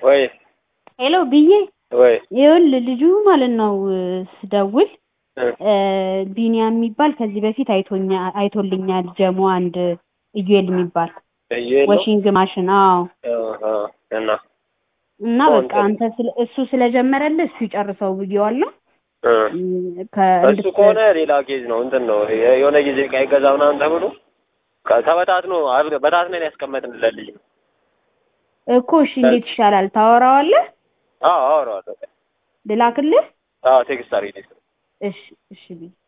ወይ ሄሎ ብዬ ወይ ይኸውልህ ልጁ ማለት ነው ስደውል እ ቢኒያም የሚባል ከዚህ በፊት አይቶኛ አይቶልኛል ጀሞ አንድ ኢዩኤል የሚባል እየሄድ ነው ወሺንግ ማሽን አዎ አሃ እና እና አዎ፣ በቃ አንተ ስለ- እሱ ስለጀመረልህ እሱ ይጨርሰው ብዬዋለሁ እ እም፣ እሱ ከእንድት- ከሆነ ሌላ ኬዝ ነው እንትን ነው የ- የሆነ ጊዜ ዕቃ ይገዛ ምናምን ተብሎ ከ- ተበታትኖ አብ- በታትነን ያስቀመጥንለት ልጅ ነው። እኮ እሺ እንዴት ይሻላል ታወራዋለህ አዎ አወራዋለሁ። ልላክልህ አዎ ቴክስት አድርጊልኝ። እሺ እሺ ብዬ